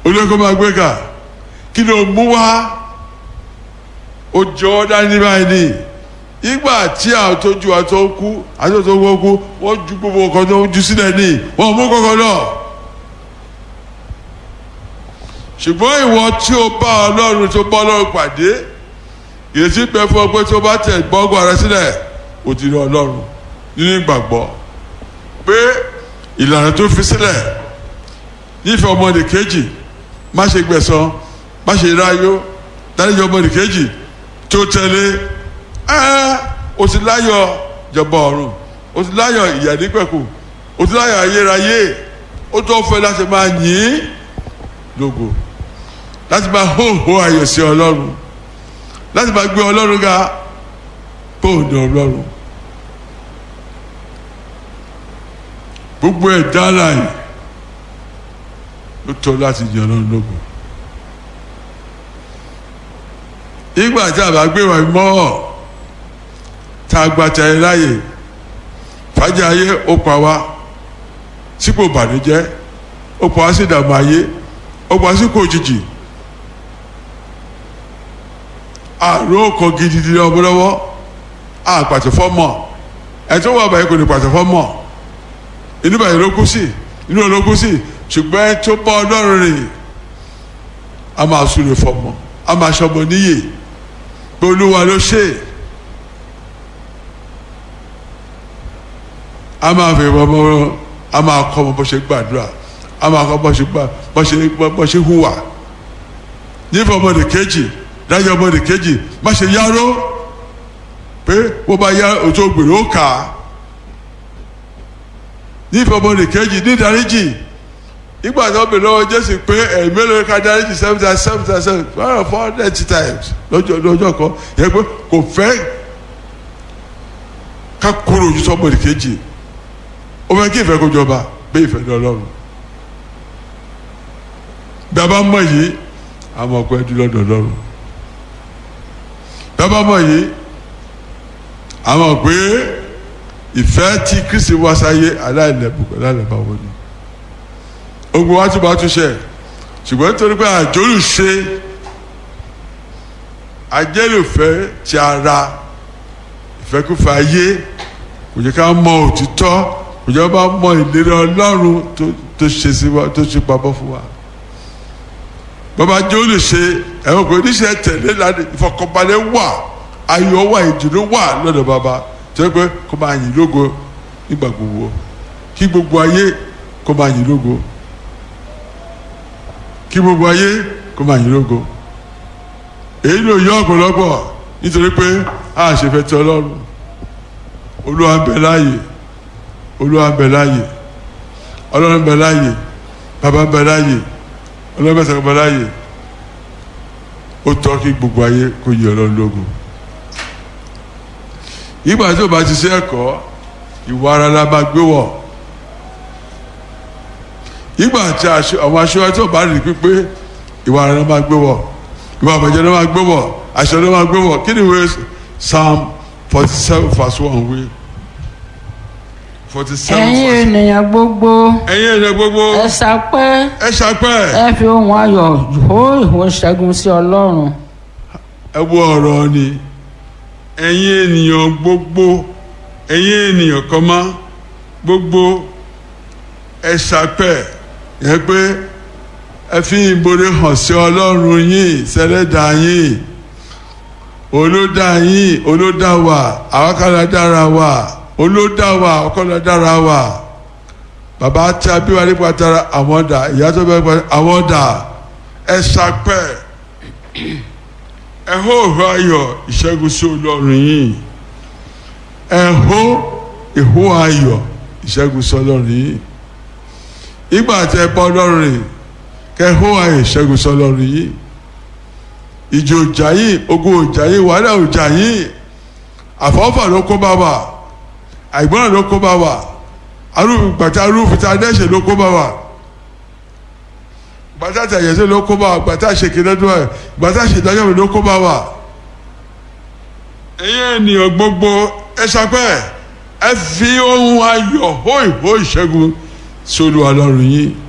olóko máa gbé kà kí ló mú wá ó jọ ọ́ dání báyìí ni ìgbà tí àwọn tó ju àtọ́ kú àti tó wọ́n kú wọ́n ju gbogbo nǹkan tó ju sílẹ̀ ní wọ́n mú kọ́kọ́ náà ṣùgbọ́n ìwọ tí o bá ọlọ́run tó bá ọlọ́run pàdé ìrètí pẹ́ fún ọ pé tó bá tẹ̀ gbọ́ngbọ́n rẹ sílẹ̀ o ti rí ọlọ́run nínú ìgbàgbọ́ pé ìlànà tó fi sílẹ̀ nífẹ̀ẹ́ ọmọdé kejì má ṣe gbẹ̀san má ṣe ráyó dáríjọ ọmọdé kejì tó tẹ̀lé ẹ́ o ti láyọ̀ jọba ọ̀run o ti láyọ̀ ìyà nípẹ̀kù o ti láyọ̀ ayérayé ó tó fẹ́ láti máa yìn lógo láti máa hóhó ayọ̀ sí ọlọ́run láti máa gbé ọlọ́run ga bóòdù ọlọ́run gbogbo ẹ̀dá láàyè ló tọ́ láti yìn ọlọ́run lógo ìgbà tí a bá gbé wa mọ́ tá a gba tẹ̀lé láàyè fàájì ayé ó pa wá sípò bànújẹ́ ó pa wá sí ìdààmú ayé ó pa wá sípò òjijì àrùn ọkọ̀ gidigidi ọmọ lọ́wọ́ àpàtẹ fọ́mọ̀ ẹ̀tọ́ wà báyìí kò ní pàtẹ fọ́mọ̀ inú báyìí ló kú sí inú ló kú sí ṣùgbọ́n ẹ tó bá ọlọ́run rìn a máa súre fọ́mọ̀ a máa ṣọmọ níyè pé olúwa ló ṣe a máa fi ọmọ a máa kọ́ ọmọ bó ṣe gbàdúrà a máa kọ́ bó ṣe gbà bó ṣe bó ṣe hùwà nífẹ̀ẹ́ ọmọdé kejì dájọ́ ọmọdé kejì má ṣe yáró pé wọ́n bá yá òtó gbèrò ó kà á nífẹ̀ẹ́ ọmọdé kejì ní ìdáríjì ìgbà tó bèrè lọ́wọ́ jésù pé ẹ̀mí lórí ká dáríjì seven times seven times seven one hundred four hundred times lọ́jọ́ lọ́jọ́ kan yẹ pé kò fẹ́ ká kúrò ojú sọ́mọdé kejì ó fẹ́ kí ìfẹ́ kó jọba bí ìfẹ́ ní ọlọ́run bí a bá mọ̀ yìí àmọ́ ọkọ ẹdún lọ́dọ̀ ọlọ́run bí a bá mọ̀ yìí àmọ́ pé ìfẹ́ tí kristi wá sáyé aláìlẹ́bùkún aláìlẹ́bàwọ́ ni ogun wa tún bá tún ṣe ṣùgbọ́n nítorí pé àjọlù ṣe ajẹ́lùfẹ́ ti ara ìfẹ́kúfẹ́ ayé kò jẹ́ ká mọ òtítọ́ kò jẹ́ ká mọ ìlérí ọlọ́run tó ṣe sí wa tó ṣe pamọ́ fún wa bàbá jọ́lù ṣe ẹ̀wọ̀n kò níṣẹ́ tẹ̀lé lánàá ìfọkànbalẹ̀ wà ayọ̀ wà ìdùnnú wà lọ́dọ̀ bàbá tó yẹ pé kó máa yìn lógo nígbà gbogbo kí gbogbo ayé kó máa yìn lógo kí gbogbo ayé kó máa yìn lógo èyí ló yọ ọ̀pọ̀lọpọ̀ nítorí pé a ṣe fẹ́ tẹ ọlọ́run olúwa ń bẹ láàyè olúwa ń bẹ láàyè ọlọ́run ń bẹ láàyè bàbá ń bẹ láàyè ọlọ́run bẹ sọ̀rọ̀ bẹ láàyè ó tọ́ kí gbogbo ayé kó yìn ọlọ́run lógo ìgbà tí o bá ti ṣe ẹ̀kọ́ ìwà ara la máa gbé wọ̀ ìgbà tí àwọn aṣọ tí o bá rí pípé ìwà ara la máa gbé wọ̀ ìwà àbàjẹ́ la máa gbé wọ̀ aṣọ la máa gbé wọ̀ kí ni ìwé psalm forty seven verse one wí forty seven ẹ̀yin verse ènìyàn gbogbo ẹ̀yin ènìyàn gbogbo ẹ sapẹ́ ẹ ṣàpẹ́ ẹ fi ohùn ayọ̀ hó ìhó ṣẹ́gun sí ọlọ́run ẹ wo ọ̀rọ̀ ni ẹ̀yin ènìyàn gbogbo ẹ̀yin ènìyàn kan mọ́ gbogbo ẹ ṣàpẹ́ yẹ pé ẹ fi ìbòrè hàn sí ọlọ́run yín sẹ́lẹ̀dá yín olódà yín olódà wà àwákàlà dára wà olódà wà ọkọlà dára wà bàbá tí a bí wa nípa tara àwọn dà ìyá tó bẹ pa àwọn dà ẹ ṣàpẹ́ ẹ hó ìhó ayọ̀ ìṣẹ́gun sí ọlọ́run yìí ẹ hó ìhó ayọ̀ ìṣẹ́gun sí ọlọ́run yìí ìgbà tí ẹ bá ọlọ́run rìn kẹ hó ayọ̀ ìṣẹ́gun sí ọlọ́run yìí ìjì òjà yìí ogun òjà yìí wàhálà òjà yìí àfọ́fà ló kó bá wa àìgbọ́n ló kó bá wa arúgbó gbàtà arúgbó tá a dẹ́sẹ̀ ló kó bá wa gbàtà tẹ̀yẹsẹ̀ ló kó bá wa gbàtà ṣèkìlẹ́dún ẹ̀ gbàtà ṣèdájọ́ ló kó bá wa. ẹ̀yin ènìyàn gbogbo ẹ ṣàpẹ́ ẹ fi ohun ayọ̀ hó ìhó ìṣẹ́gun sólù ọlọ́run yín